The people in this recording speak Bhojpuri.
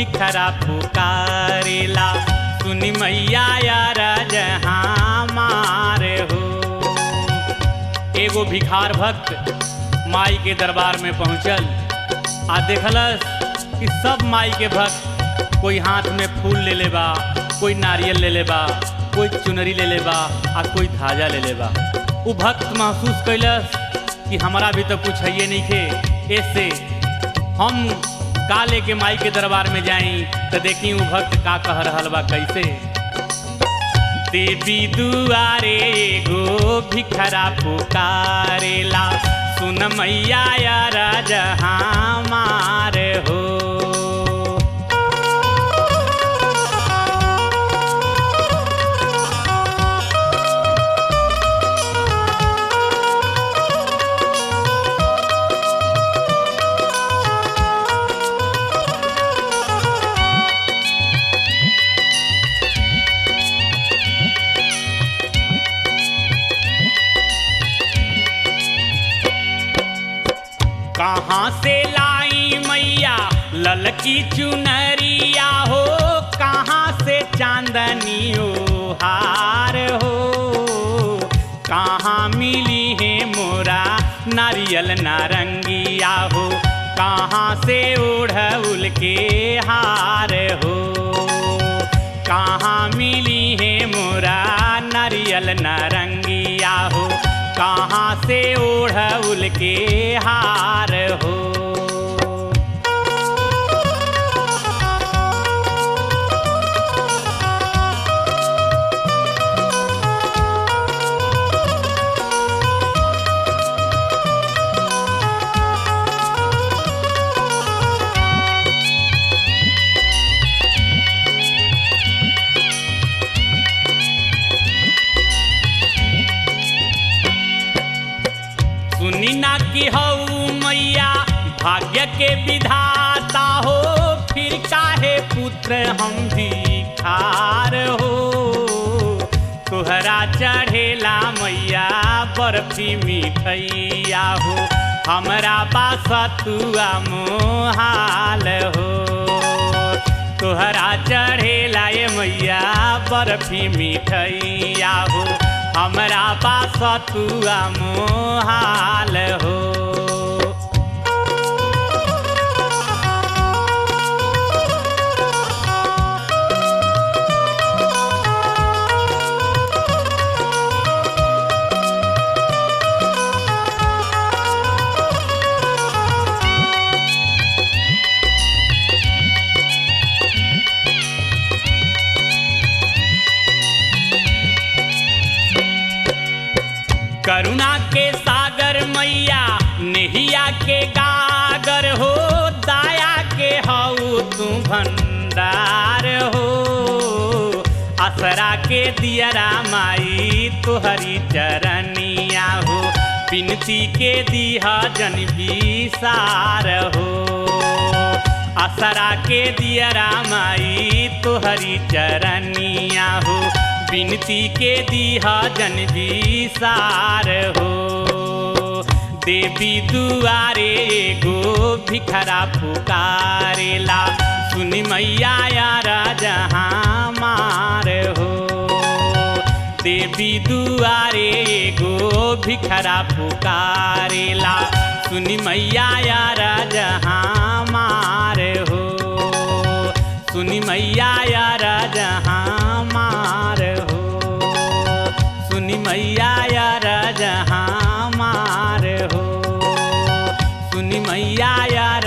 भिखरा पुकारेला सुनी मैया यार जहाँ मार हो एगो भिखार भक्त माई के दरबार में पहुंचल आ देखलस कि सब माई के भक्त कोई हाथ में फूल ले ले बा कोई नारियल ले ले बा कोई चुनरी ले ले बा आ कोई धाजा ले ले बा उ भक्त महसूस कैलस कि हमारा भी तो कुछ है नहीं खे ऐसे हम का लेके माई के दरबार में जाई तो देखी उ भक्त का कह रहल बा कैसे देवी दुआरे एगो भिखरा पुकारेला सुन मैया यार जहाँ मार हो कहाँ से लाई मैया ललकी चुनरिया हो कहाँ से चांदनी ओ हार हो कहाँ मिली है मोरा नारियल नारंगिया हो कहाँ से ओढ़उल के हार हो कहाँ मिली है मोरा नारियल नारंगिया हो कहाँ से ओढ़उल के हार हो सुनी ना कि हऊ मैया भाग्य के विधाता हो फिर काहे पुत्र हम भिखार हो तुहरा चढ़ेला मैया बर्फी मिठैया हो हमरा पास तुआ मोहाल हो तोहरा चढ़ेला ये मैया बर्फी मिठैया हो हमरा पास तुआ मोहाल हो करुणा के सागर मैया नेहिया के गागर हो दाया के हऊ तू भंडार हो असरा के दियरा माई तुहरी चरनिया हो बिनती के दिहा जन सार हो असरा के दियरा माई तुहरी चरनिया हो बिनती के दिहा जन सार हो देवी दुआरे एगो भिखरा पुकारेला सुनी मैया यार जहाँ मार हो देवी दुआरे एगो भिखरा पुकारेला सुनी मैया यार जहाँ मार हो सुनी मैया यार जहाँ मार हो सुनी मैया यार जहाँ मार हो सुनी मैया यार